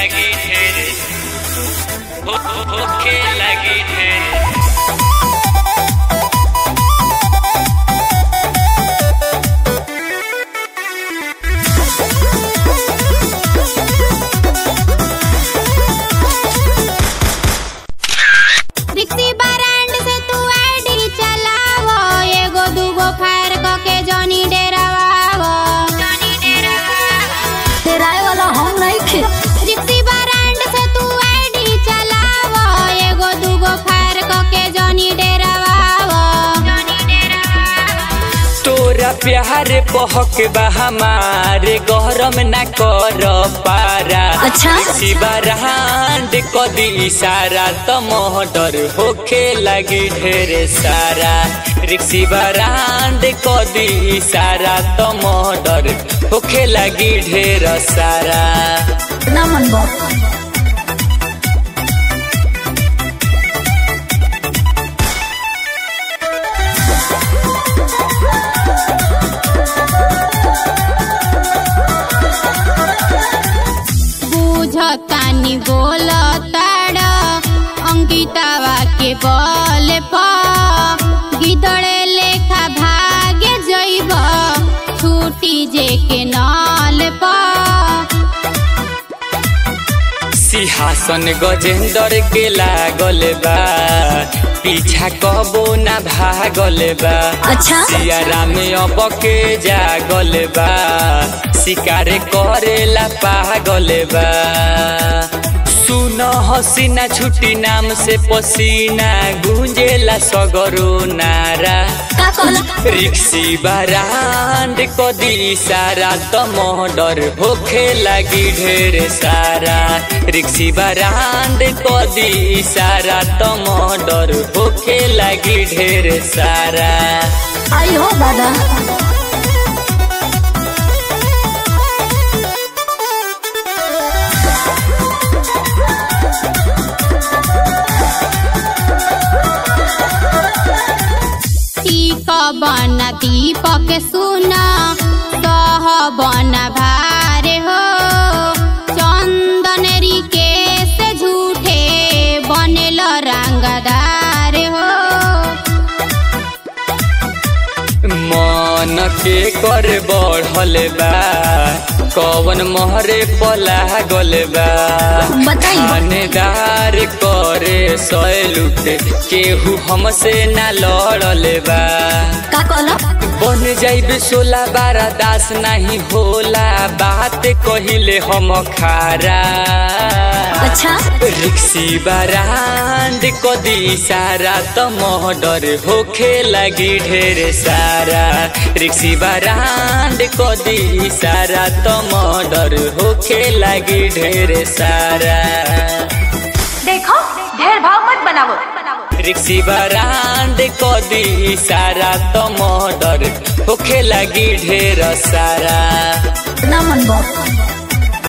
लगी ढेर हो, हो, होखे लगी ढेर रिक्सी ब्रांड से तू आईडी चलावो एगो दूगो फायर क के जॉनी डेरावावो जॉनी डेरावावो तेराए वाला हम नहीं खे रिक्सी ब्रांड से तू आईडी चलावो एगो दूगो फायर क के जॉनी डेरावावो जॉनी डेरावावो तोरा प्यार पहक बा हमारे गरम ना कर पारा अच्छा। शिवरांड कदी इशारा त मोहडर होखे लगी ढेर सारा रिक्सी बरांड कदी इशारा त मोहडर होखे लगी ढेर सारा ना मन बा बुझतानी बोलताड़ अंकितावा के बल पर गिदड़े लेखा भागे जइब छूटी जे के नल पर सिंहासन गजेंद्र के लागल बा पीछा कबो ना भागल बा अच्छा। सियारा में अब के जागल बा शिकार करेला पागल बा सुन हसीना छुट्टी नाम से पसीना गुंजेला सगरो नारा का कहला रिक्सी बरांड कदी सारा त मोहडर होखे लगी ढेर सारा रिक्सी बरांड कदी सारा त मोहडर होखे लगी ढेर सारा आई हो दादा टीक बन दीपक सुन सह बन भारे हो चंदन रिकेश झूठे बनेल रंगदार हो मन के कर बढ़ल बा कवन मोहरे पला गल बा बताई। थानेदार करे सैलूट केहू हमसे ना लड़ल बा का कहला बन जाइब सोला बारा दास नहीं होला बात कहिले हम खारा अच्छा रिक्सी बरांड कदी सारा त मोहडर होखे लगी ढेर सारा रिक्सी बरांड कदी सारा त मोहडर होखे लगी ढेर सारा देखो ढेर भाव मत बनावो रिक्सी बरांड कदी सारा त मोहडर होखे लगी ढेर सारा ना मन बा